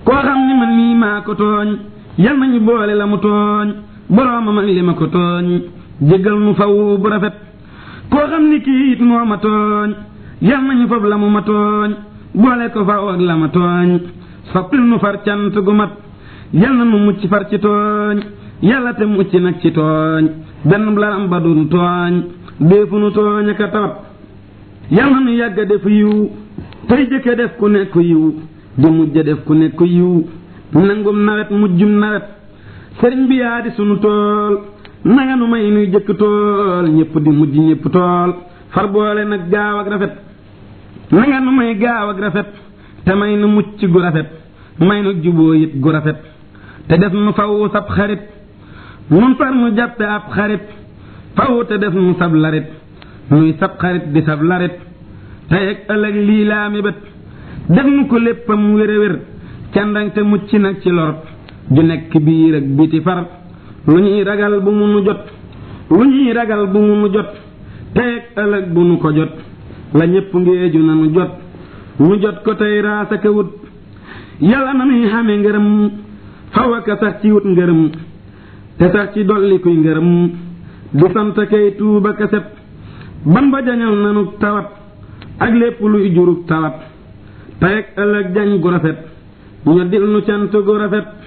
koo xam ni man mii maa ko tooñ yal nañu boole la mu tooñ boroomam ak li ma ko tooñ jéggal nu faw bu rafet koo xam ni kii it moo ma tooñ yal nañu fab la mu ma tooñ boole ko faw ak la ma tooñ soppil nu far cant gu mat yal na nu mucc far ci tooñ yàlla te mucc nag ci tooñ benn laram ba dun tooñ déefu nu tooñ aka tawat yal na nu yàgga def yiw tey jëkke def ku nekk yiw di mujj def ku nekk yiw nangum nawet mujjum nawet sëriñ bi yaa di sunu tool nanga nu may nuy jëkk tool ñépp di mujj ñépp tool far boole nag gaaw ak rafet nanga nu may gaaw ak rafet te may nu mucc gu rafet may nu juboo it gu rafet te def nu faw sab xarit nun far nu jàppe ab xarit faw te def nu sab larit nuy sab xarit di sab larit tey ak ëllëg lii laa mi bët def nu ko léppam wér a wér candang te mucc nag ci lor ju nekk biir ak biti far lu ñuy ragal bu mu nu jot lu ñuy ragal bu mu nu jot tey ak ëllëg bu nu ko jot la ñépp ngeeju na nu jot nu jot ko tey raasa ka wut yàlla na nuy xame ngërëm faw aka sax ci wut ngërëm te sax ci dolli kuy ngërëm di sant kay tuuba ka set ban ba jañal nanu tawat ak lépp luy jurug tawat tey ak ëllëg jañ gu rafet ñu dil nu cant gu rafet